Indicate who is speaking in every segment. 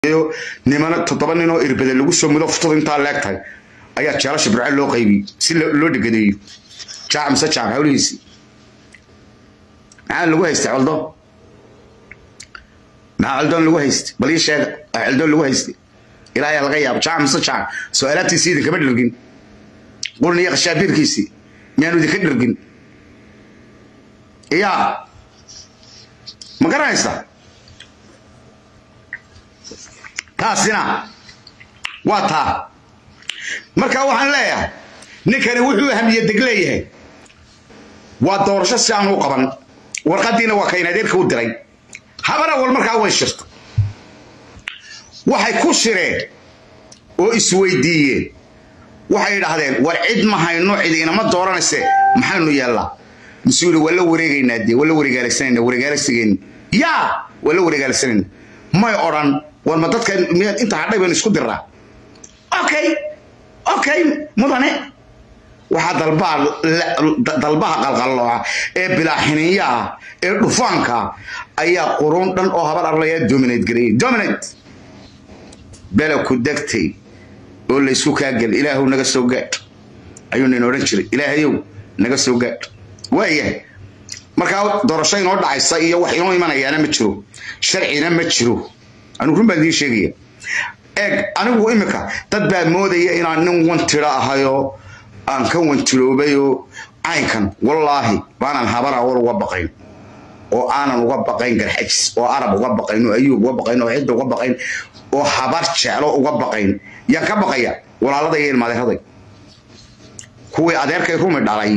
Speaker 1: nimana toddoba nin oo irbade lagu soo mudo furtada intaa leeg tahay ayaa jeelasha birce loo qaybiyey si loo dhegadeeyo jaac mise jaac hawlihiisi maxaa lagu haystay coldoon maxaa coldoon lagu haystay bal ii sheega aa coldoon lagu haystay ilaayaa laga yaabo jaac mise jaac soo alaabtiisii idinkama dhergin qurn iyo khashaabiirkiisii miyaanu idinka dhergin yaa ma garanaysaa taasina waa taa marka waxaan leeyahay ninkani wuxuu hamiye deg leeyahay waa doorasho si aan u qaban warqadiina waa kayn adeerka u diray habana wal markaa way shirta waxay ku shireen oo isweydiiyeen waxay idhaahdeen war cid ma hayno cid inama dooranayse maxaynu yeellaa mas-uuli waa la wareegaynaa dee waa la wareegaalaysanayna wareegaalaysigeen yaa waa la wareegaalaysanayna may odhan war ma dadka miyaad inta hadhay baynu isku diraa okay okay mudane waxaa dalbaha dalbaha qalqallooca ee bilaaxiniyaha ee dhufaanka ayaa quruun dhan oo habar arlaya dominate gareeyay dominate bela ku degtay oo laysku kaagel ilaahu naga soo gaadh ayuu nin odhan jiray ilaahayow naga soo gaadh waayahay markaa doorasho inoo dhacaysa iyo wax inoo imanayaana ma jiro sharcina ma jiro anigu run baan idiin sheegaya eeg anigu imika dad baa moodaya inaan nin wantiro ahayoo aan ka wantiroobayoo caynkan wallaahi baanaan habar awal uga baqayn oo aanan uga baqayn garxajis oo arab uga baqayn oo ayuub uga baqayn oo cidda uga baqayn oo habar jeclo uga baqayn yaan ka baqaya walaalada iyo ilmaadeeraday kuwii adeerkay rumi dhalay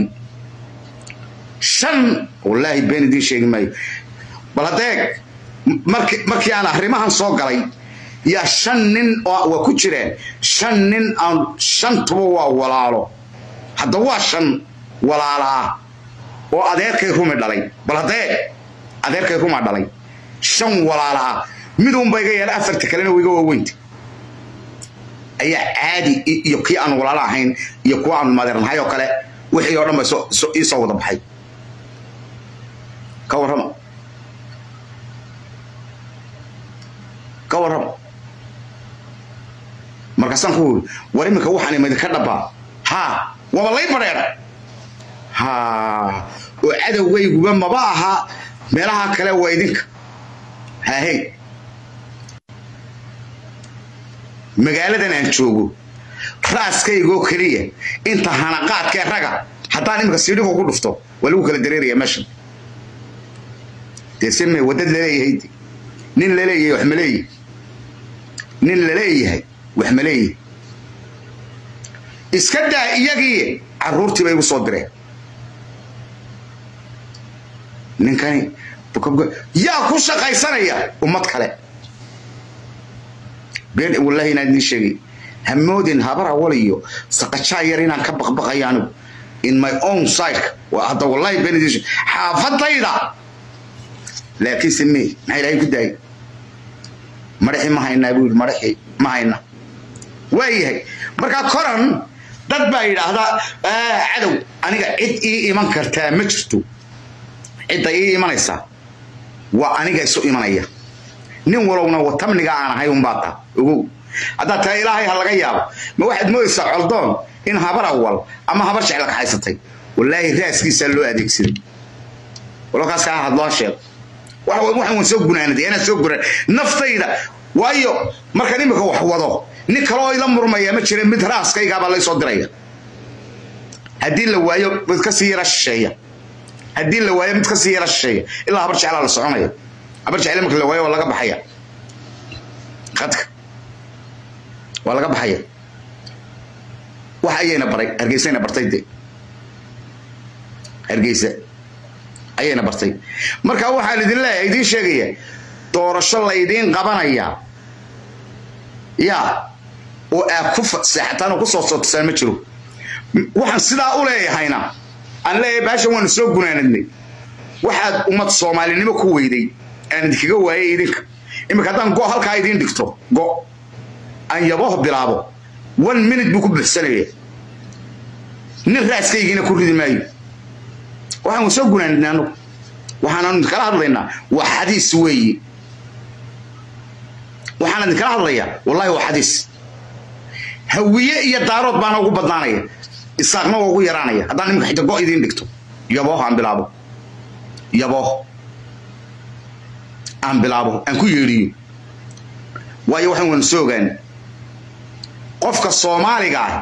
Speaker 1: shan wallaahi been idiin sheegi maayo bal haddeeg markii aan arrimahan soo galay yaa shan nin waa ku jireen shan nin aan shantuba waa walaalo hadda waa shan walaala ah oo adeerkay rumi dhalay bal haddee adeerkay rumaa dhalay shan walaala ah midunba iga yeela afarta kalena wiga waaweynta ayaa caadi iyo kii aan walaalo ahayn iyo kuwa aan madeernahay oo kale wixii oo dhan ba ii soo wada baxay ka warrama ka warrama markaasaan ku wuri war iminka waxaan imidinka dhabbaa haa waaba lay badheedha haa oo cadowgayguba maba aha meelaha kale waa idinka haahey magaaladan aan joogo raaskaygoo keliya inta hanaqaadkee raga haddaan iminka siidhigo ku dhufto waa lagu kala dareeraya meeshan dee sime waddad laleeyahay nin laleeyahay wax ma leeyahy nin laleeyahay wax ma leeyahay iska daa iyagii carruurtii bay igu soo direen ninkani yaa ku shaqaysanaya ummad kale been wallaahi inaan idiin sheegay hamoodin habar awal iyo saqajaa yar inaan ka baqbaqayo anigu in my own sideka hadda wallaahi been idiin sheegay xaafadayda laakiinse me maxaa ilaahay ku daayay madaxii ma haynaa buu yidhi madaxii ma hayna waa yahay markaa koran dad baa yidhaahdaa cadow aniga cid ii iman kartaa ma jirto cidda ii imanaysaa waa aniga isu imanaya nin walowna watamniga aan ahay unbaa taa ogow haddaad tahay ilaahay ha laga yaabo ma waxaad moodaysaa coldoon in habar awal ama habar jecla kaxaysatay wallaahi raaskiisaa loo adeegsaday walakaas kaa hadloo sheego waxaan waan soo gunaanaday anaa soo gunaan naftayda waayo markaan imika wax wado nin kaloo ila murmaya ma jira mid raaskaygaabaa laysoo diraya haddii la waayo mid kasii yara shisheeya haddii la waayo mid kasii yara shisheeya ilaa habar jeclaa la soconaya habar jecle marka la waayo waa laga baxaya khadka waa laga baxaya wax ayayna baray hargeysayna bartay de hargeysa ayayna bartay marka waxaan idin leeyahay idiin sheegaya doorasho laydiin qabanaya yaa oo aad ku seexataan oo ku soo sootisaan ma jiro waxaan sidaa u leeyahayna aan leeyahay baashan waanu soo gunaanadnay waxaad ummad soomaalinimo ku weyday aan idinkaga waayay idinka iminka haddaan go halkaa idiin dhigto go aan yaboho bilaabo one minute buu ku buxsanaya nin raaskaygiina ku ridi maayo waxaan soo gunaanidnay anugu waxaanaanu kala hadlaynaa waa xadiis weeye waxaan idinkala hadlayaa wallahi waa xadiis hawiye iyo daarood baana ugu badnaanaya isaaqna waa ugu yaraanaya haddaan iminka xita go idiin dhigto yabooh aan bilaabo yabooh aan bilaabo aan ku yeedhiyo waayo waxaan waynu soo ogaan qofka soomaaliga ah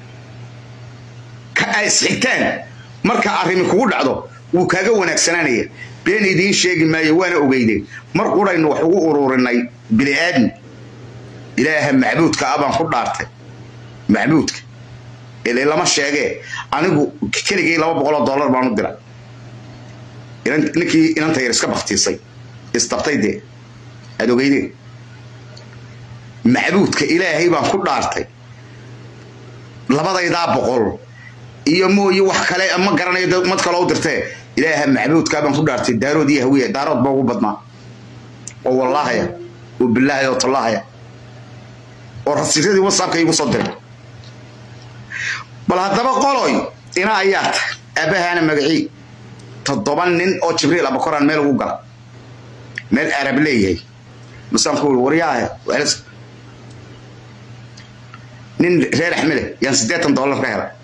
Speaker 1: ka ay isxigtaan marka arrimi kugu dhacdo wuu kaaga wanaagsanaanaya been idiin sheegi maayo waana ogeyde mar quraynu wax ugu ururinay bini aadmi ilaaha macbuudka ah baan ku dhaartay macbuudka ilay lama sheegee anigu keligay laba boqoloo dollar baan u diray ninkii inanta yar iska baktiisay istabtay dee aada ogeydeen macbuudka ilaahay baan ku dhaartay labadaydaa boqol iyo mooye wax kale ma garanayo mad kaloo u dirtee ilaaha macbuudkaa baan ku dhaartay daarood iyo hawiya daarood baa ugu badnaa oo wallaahaya oo bilaahaya oo tallaahaya oo rasiiradii whatsappka igu soo diray bal haddaba qoloy ina ayaa ta aabbahaana magacii toddoba nin oo jibriil abakoraan meel ugu gala meel arab leeyahay masaan ku waryaahe nin reer axmele yaan siddeetan dollar ka helay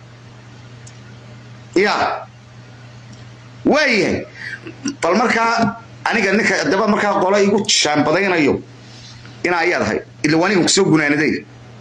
Speaker 1: ya waayahay bal markaa aniga ninka daba markaa qolo igu shaambadaynayo inaa ayaad ahay ila waanigan kusoo gunaanaday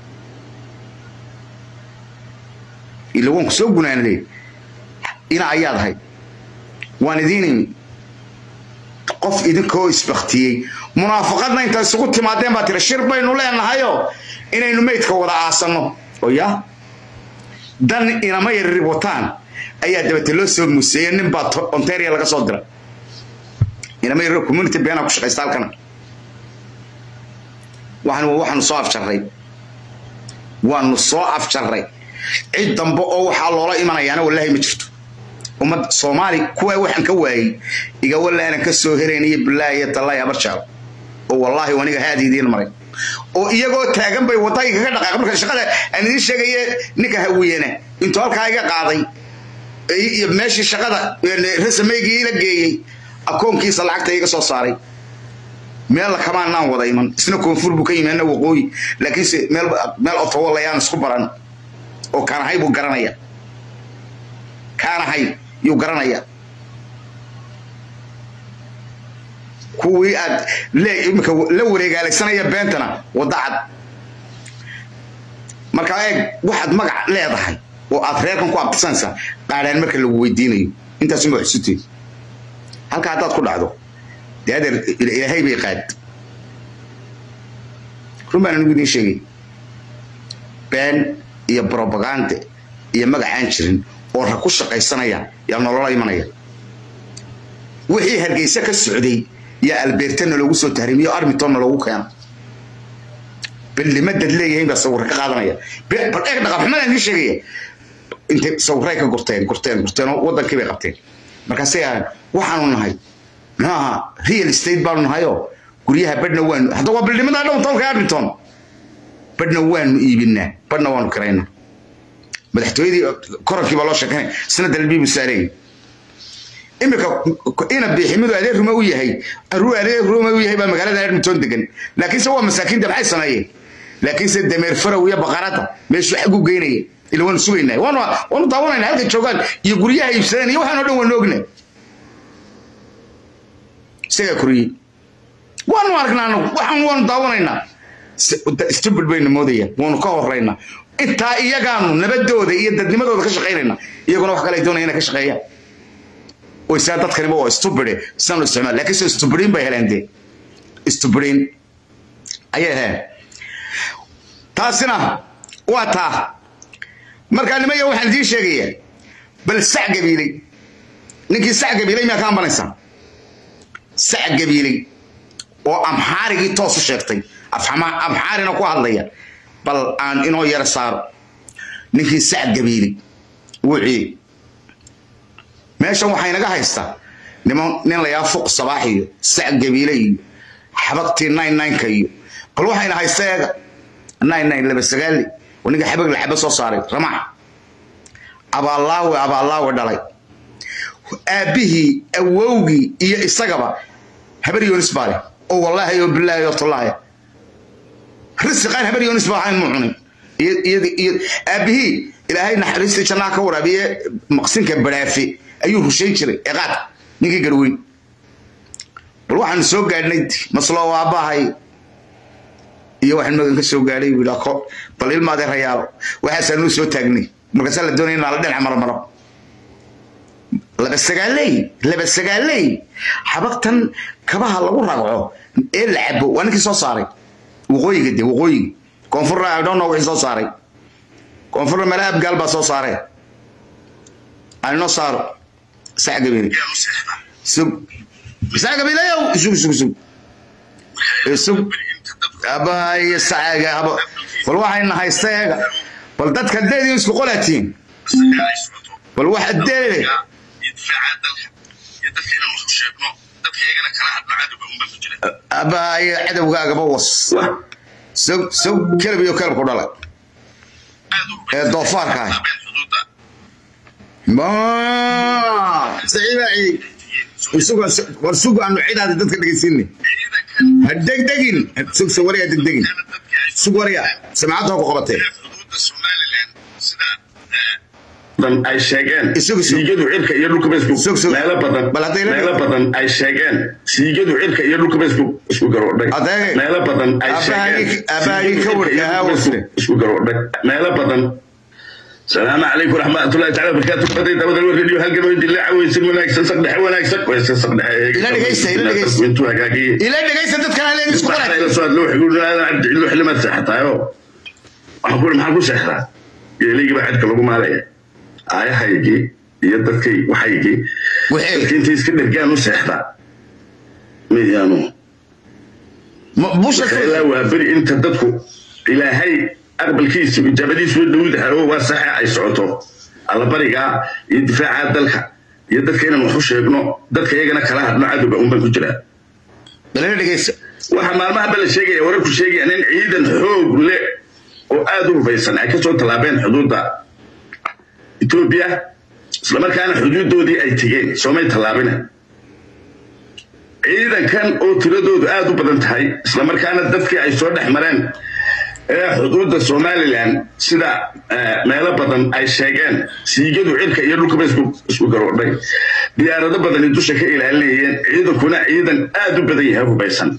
Speaker 1: ila waan kusoo gunaanaday inaa ayaad ahay waan idiin qof idinkoo isbaktiyey munaafaqadna inta isugu timaadeen baa tiri shir baynu leenahayo inaynu meydka wada aasanno oo ya dan inama yarrib wataan ayaa dabate loo soo muuseeyey nin baa ontaria laga soo diray inama yarrib community beenaa ku shaqaysta halkana waxaan waxaanu soo afjarray waanu soo afjarray cid dambe oo waxaa loola imanayaana wallaahi ma jirto ummad soomaali kuwaa waxaan ka waayey iga wallaanan ka soo heraynaya bilaahi iyo tallaahi habar jeclo oo wallaahi aniga haad idiin maray oo iyagoo taagan bay wadayga ka dhaqaaq marka shaqada aan idiin sheegaye ninka hawiyana intuu halkaa iga qaaday iyo meeshii shaqada rasameygii ila geeyey akoonkiisa lacagta iga soo saaray meel kamaanaan wada iman isna koonfur buu ka yimaana waqooyi laakiinse meel meel otowalayaan isku baran oo kaanahay buu garanaya kaanahay yuu garanaya kuwii aad imika la wareegaalaysanaya beentana wadda cad markaa eeg waxaad magac leedahay oo aad reerkan ku abtisanaysaa qaadhaan marka lagu weydiinayo intaasuma xusuteed halka haddaad ku dhacdo dee adeer ilaahay bay qaad run baan anigu idiin sheegay been iyo brobagande iyo magacaan jirin oo rag ku shaqaysanaya yaa nolola imanaya wixii hargeysa ka socday yaa albeertana loogu soo tahrimiyo armitonna loogu keena ballimadad leeyahiin baa sawir ka qaadanaya bal eeg dhaqanxumadaan idiin sheegaya intay sawiray ka gurteen gurteen gurteen oo wadankii bay qabteen markaasay ahayn waxaanu nahay muxuu ahaa real estate baanu nahayoo guryaha badhna waanu hadda waa bildhimadaa dhown tolka arminton badhna waanu iibinaa badhna waanu kiraynaa madaxtooyadii korankii baa loo sheekanay isna dalbiibu saarayay imika ina biiximidu adeer ruma u yahay adeer ruma u yahay baa magaalada edmonton degan laakiinse waa masaakiinta maxay sameeyeen laakiinse dameer farow iyo baqarada meeshu xag u geynaya ila waanu sugaynaa waanu waanu daawanayna halka joogaan iyo guryaha iibsadeen iyo waxaan oo dhan waanu ognaa isagaa koriyey waanu aragnaa anagu waxaan waanu daawanaynaa stupid bayna moodayaan waanu ka horaynaa intaa iyagaanu nabadooda iyo dadnimadooda ka shaqaynaynaa iyaguna wax kale ay doonaya inay ka shaqeeyaan oo isaa dadkaniba waa stupide sidan u isticmaal laakiin se stupidiin bay heleen dee stupidiin ayay heleen taasina waa taa markaa nimaya waxaan idiin sheegayaa bal sac gabiiley ninkii sac gabiiley miyaa ka ambanaysaa sac gabiiley oo amxaarigii toos u sheegtay amxaarina ku hadlaya bal aan inoo yara saaro ninkii sac gabiiley wixii meeshan waxay naga haystaa niman nin layaa fuq sabaax iyo sac gabiile iyo xabagtii nine nineka iyo bal waxayna haysta eega nine nine laba sagaali oo ninka xabag la xaba soo saaray ramax abaallaawe abaallaawe dhalay aabbihii awowgii iyo isagaba habar yoonis baa leh oo wallaahi oo bilaahi oo tullaahi risiqaan habar yoonis baa ahayn muu cunin iyo aabbihii ilaahay naxariistii jannaha ka waraabiye maqsinka badhaafe ayuu rushayn jiray ee qaadka ninkii garweyn bal waxaan soo gaadhnay masloo aabbahay iyo waxaan magan ka soo gaadhay buu yidhaa bal ilmaadee rayaalo waxaasaa nuu soo taagnay markaasaa la doonaya inaa la dhinac marmaro laba sagaaley laba sagaaley xabagtan kabaha lagu ragco ee la cabo waa ninkii soo saaray waqooyiga de waqooyiga koonfurna i don't know wixii soo saaray koonfurna mala abgaal baa soo saaree aynoo saaro sac gabiile sug sac gabiileyow sug sug sug sug abaayo sacaga habo bal waxayna haysta eega bal dadka deediyo isku qolaatiin bal waxa deele abaayo cadowgaagaba was sog sog kelab iyo kelabku dhalay ee doofaarka ah war sug aanu cidaada dadka dhegaysiinay ha degdegin sug sug waryaa degdegin sug waryaa samacadda ku qabatee
Speaker 2: ay sheegeen siigadu cirka iyo dhulka meelo badan meelo badan ay sheegeen siigadu cirka iyo dhulka isku garoodhay meelo badan ay sheegeen isku garoodhay meelo badan السلام عليكم ورحمة الله تعالى وبركاته بدي دابا الراديو هل قبل دي لعب ويسن وناكسن صقدح وناكسن ويسن صقدح
Speaker 1: إلا دقيسة إلا دقيسة
Speaker 2: وانتو هكاكي
Speaker 1: إلا دقيسة دد كان عليك اسكو
Speaker 2: قلت إلا سؤال لوح يقول أنا عبد اللوح اللي ما تسحت أيوه أقول محل كو سحرة يليقي بعد كلكم عليه آية هايجي يدكي وحيجي
Speaker 1: وحيجي
Speaker 2: انت يسكن رجال سحرة ميديانو
Speaker 1: بوش
Speaker 2: إلا وابري انت ددكو إلى هاي aqbalkiisu ijaabadiisu dowladaha oo waa saxa ay socoto allabariga iyo difaaca dalka iyo dadka inaan wax u sheegno dadka iyagana kala hadno cadowga unbaan ku jiraa waxaa maalmaha bala sheegaya wararku sheegayaan in ciidan xoog le oo aada u hubaysan ay kasoo tallaabeen xuduudda etoobiya islamarkaana xuduuddoodii ay tegeen soomay tallaabina ciidankan oo tiradoodu aada u badan tahay islamarkaana dadkii ay soo dhex mareen ee xuduudda somalilan sida meelo badan ay sheegeen siigadu cirka iyo dhulkaba isku garoodhay diyaarado badani dusha ka ilaalinayeen ciidankuna ciidan aada u badan yahay hubaysan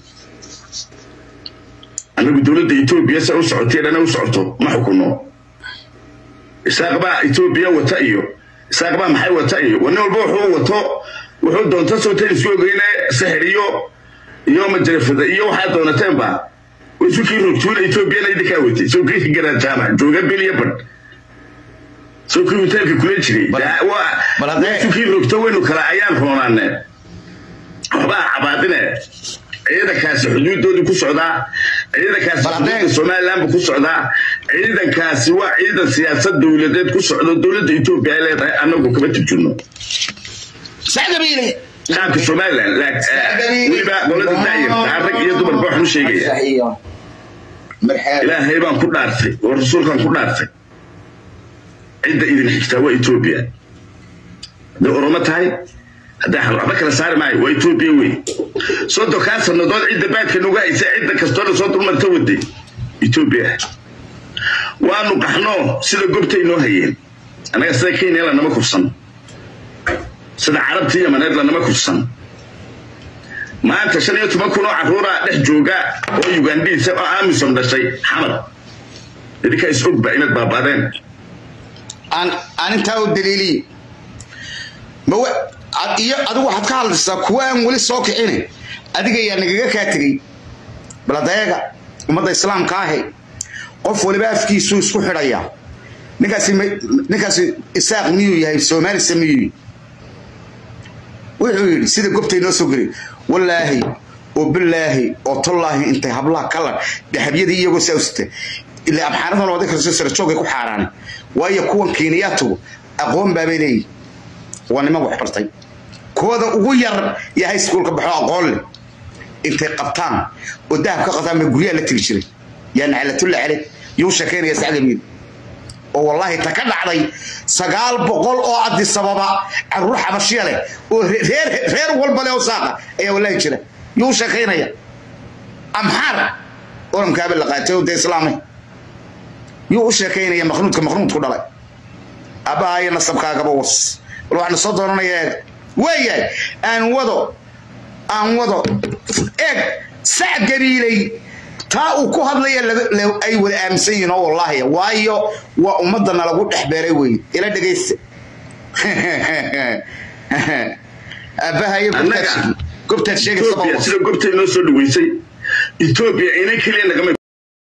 Speaker 2: anagu dowladda etoobiya se u socotay dhana u socoto ma xukuno isaaqbaa etoobiya wata iyo isaaqbaa maxay wata iyo nin walba wuxuu wato wuxuu doonta sootan isku ogeyne sixir iyo iyo majarafada iyo waxaa doonateenba وسوكي روتولا إثيوبيا لا يدكاوتي سوكي جرا جامع جوجا بيليا بن سوكي وتلك كل شيء وا سوكي روتوين وكلا عيان هونان وبا عبادنا ciidan kaasi xuduudoodu ku socdaa ciidan kaasi xuduudda somaliland ku socdaa ciidan kaasi waa ciidan siyaasad dowladeed ku socdo dowladda etoobiya ay leedahay annagu kama turjunno
Speaker 1: sacdabiile
Speaker 2: qaabka somaliland weliba qolada daayarta rag iyo dumarba waxaan u sheegaya ilaahay baan ku dhaartay oo rasuulkaan ku dhaartay cidda idin xigtaa waa etoobiya hadday oromo tahay hadday waxba kala saari maayo waa etoobiya wey soddonkaa sannadood cidda baadka nuga haysa cidda kastoona soo dulmarta waday etoobiya waanu qaxno sida gobtay noo hayeen annaga sida kenya lanama kufsan sida carabtii yamaneed lanama kufsan maanta shan iyo toban kun oo carruura dhex jooga oo ugandhiisa oo amisom dhashay xamar idinkaa is ogba inaad baabaadeen
Speaker 1: aan intaa u daliiliye iyo adigu waxaad ka hadlaysaa kuwa aan weli soo kicine adiga yaa nagaga kaa tegey baladeega ummadda islaamka ahi qof waliba afkiisuu isku xidhaya ninkaasi ninkaasi isaaq miyuu yahay soomaalisa miyuu wuxuu yidhi sida gobtay noo soo gelay wallaahi oo bilaahi oo tollaahi intay hablaha kalar dahabyadii iyagoo saawsita ilaa abxaanadan oday kastoo sarajoogay ku xaaraan waayo kuwan kiiniyaatugu aqoon baabay leeyihin waa niman wax bartay kooda ugu yar iyo high schoolka baxo aqoon leh intay qabtaan oo dahab ka qabtaan bay guryaha la tiri jiray yaa naclatulla cale yuu sheekaynaya sacdamiin oo wallaahi ta ka dhacday sagaal boqol oo addi sababa caruur xabashiya leh oo reer reer walba leh oo saaqa ayaa wallaahi jira yuu sheekaynaya amxaar orankaaba la qaatay oo dee islaamay yuu u sheekaynaya maqnuudka maqnuudku dhalay aabbaha iyo nasabkaagaba was bal waxaana soo dooranaya eeg waayahay aan wado aan wado eeg sac gabiilay taa uu ku hadlaya ay wada aaminsan yihiin oo wallaahi waayo waa ummadana lagu dhex beeray wey ila dhegaysta aabbaha iyo gobtaad sheegaysa
Speaker 2: sida gobtay noo soo dhaweysay etoobiya inan keliya nagama